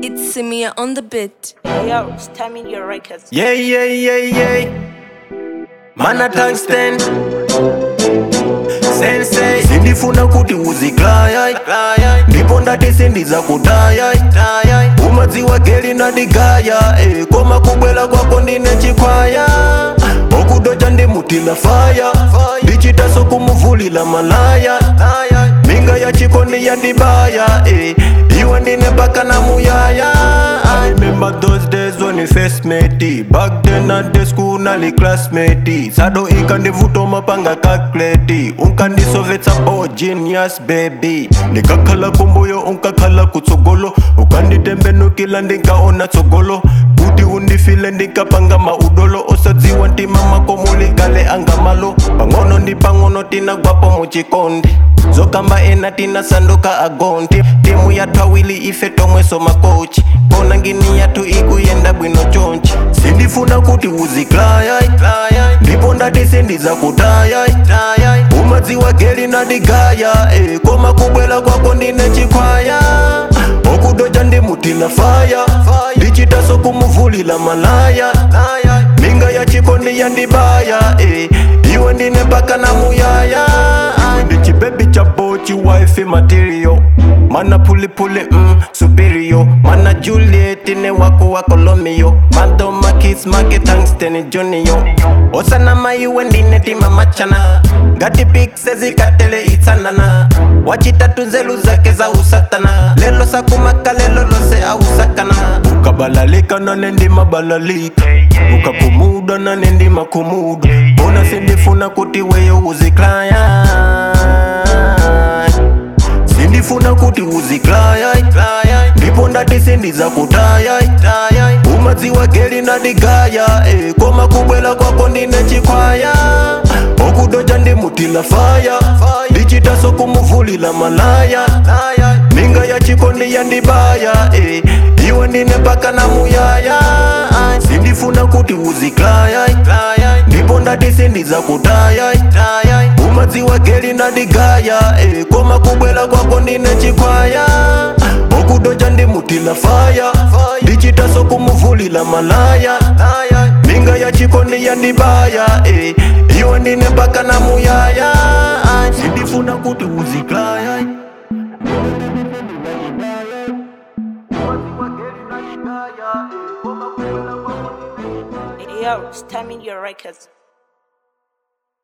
It's Samia on the bit. Yo, stamina your records. Yeah, yeah, yeah, yeah. Mana tungsten. Sensei. Sindifuna kuti uziklaya ndipo ndati sindiza kudaya umadziwa geli nadigaya eh, koma kubwela kwako ndine chikwaya okudocha ndimutila faya ndichitaso kumuvulila malaya minga ya chikondi yandibaya eh, iwe ndine mpaka na muyaya I remember those days when we first met it. Back then at the school nali classmate Sado ikandivuto mapanga calculate Unkandisovetsa oh genius baby Ndikakhala kumbuyo unkakhala kutsogolo Ukanditembenukila ndinkaona tsogolo kuti undifile ndikapanga maudolo osadziwa ntima makomuli kale angamalo pang'ono ndi pang'ono tinagwapo muchikondi zokamba ena tinasanduka agonti timu yathu awili ife tomweso makochi pona ngini yathu ikuyenda bwino chonchi sindifuna kuti uziklaya ndipo ndati sindiza kutaya umadziwa geli nadigaya eh, koma kubwela kwako ndine chikwaya okudocha ndimutila faya ndichitaso kumuvulila malaya minga ya chikondi yandibaya eh, iwe ndine mpaka na muyaya iwe ndi chibebi cha bochi wife material mana pulipuli mm, superior mana juliet ne wako wako lomio mado makis make tungsten junior osana maiwe ndine tima machana ngati pikse zikatele itsanana wachitatu nzelu zake za usatana lelo sakumaka lelo lose ausakana ukabalalika nane ndimabalalika ukakumuda nane ndimakumuda bona sindifuna kuti weyo uziklaya sindifuna kuti uziklaya ndipo ndati sindiza kutaya umadziwa geli nadigaya eh, koma kubwela kwako ndine chikwaya okudocha ndimutila faya ndichitaso kumuvulila malaya minga ya chikondi yandibaya eh, iwe ndine mpaka na muyaya sindifuna kuti uziklaya ndipo ndati sindiza kutaya umadziwa geli nadigaya eh, koma kubwela kwako ndine chikwaya okudocha ndimutila faya ndichitaso kumuvulila malaya minga ya chikondi yandibaya eh, iwe ndine mpaka na muyaya sindifuna kuti uziklaya Yo, stamina your records.